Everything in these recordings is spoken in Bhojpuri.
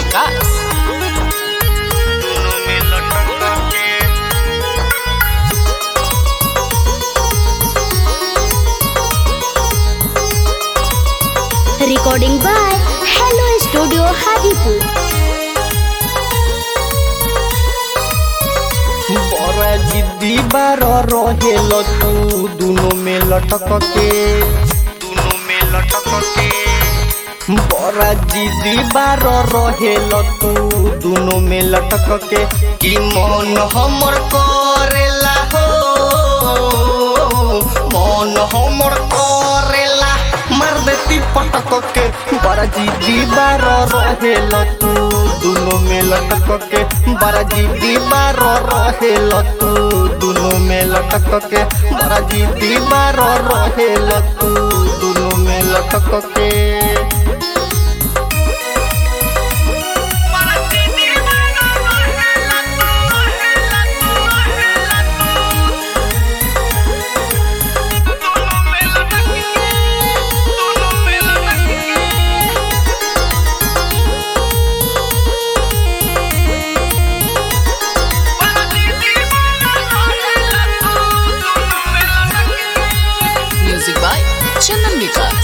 विकास दोनों में लटक के Recording by Hello Studio Hadipur. बड़ा जिद्दी बार रहेल तू दोनों में लटक के दोनों में लटक के बड़ा जिद्दी बार रहेल तू दोनों में लटक के कि मन हमर करेला हो मन हमर करेला मार देती पटक के बड़ा जिद्दी बार रहेल तू दोनों में लटक के बड़ा जिद्दी बार रहेल तू दोनों में लटक के बड़ा जिद्दी बार रहेल तू दोनों में लटक के म्यूजिक बाय चंदन विकास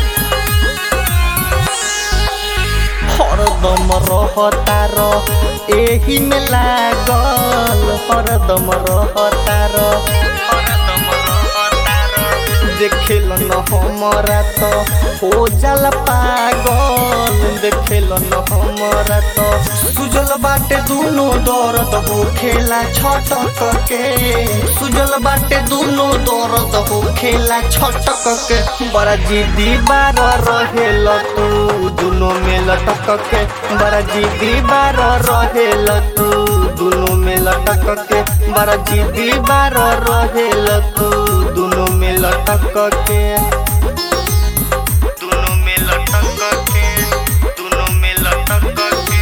हरदम रहतार एही में लागल हरदम रहतार हरदम रहतार देखेल न हमरा त हो जाला पागल देखेल न हमरा त सुजल बाटे दुनो दर्द हो खेला छटक के सुजल बाटे दुनो दर्द हो खेला छटक के बड़ा जिद्दी बार रहेल तू दुनो में लटक के बड़ा जिद्दी बार रहेल तू दुनो में लटक के बड़ा जिद्दी बार रहेल तू दुनो में लटक के दुनो में लटक के दुनो में लटक के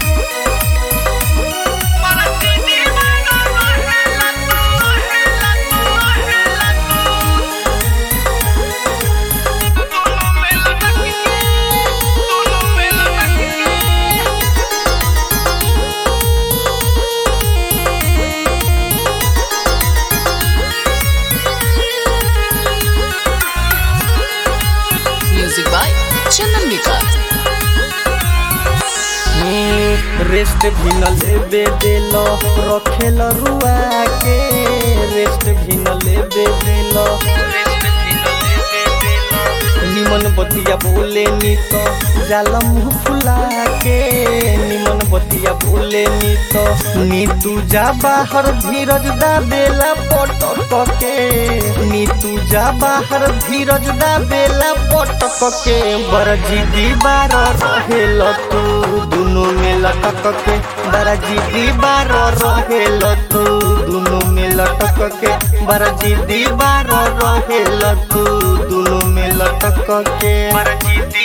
music by Chandan Vikas rest भी न लेबे देल रखेल रुआ के रेस्ट भी न लेबे देल निमन बतिया बोले नी तो जाला मुँह फुला के निमन बतिया बोले नी तो नी तू जा बाहर धीरज दा बेला पटक के नी तू जा बाहर धीरज दा बेला पटक के बड़ जिदी बार रहेल तू दुनो में लटक के बड़ा जिदी बार रहेल तू दुनो में लटक के बड़ा जिदी बार रहेल तू दुनो में लटक के बड़ा जिदी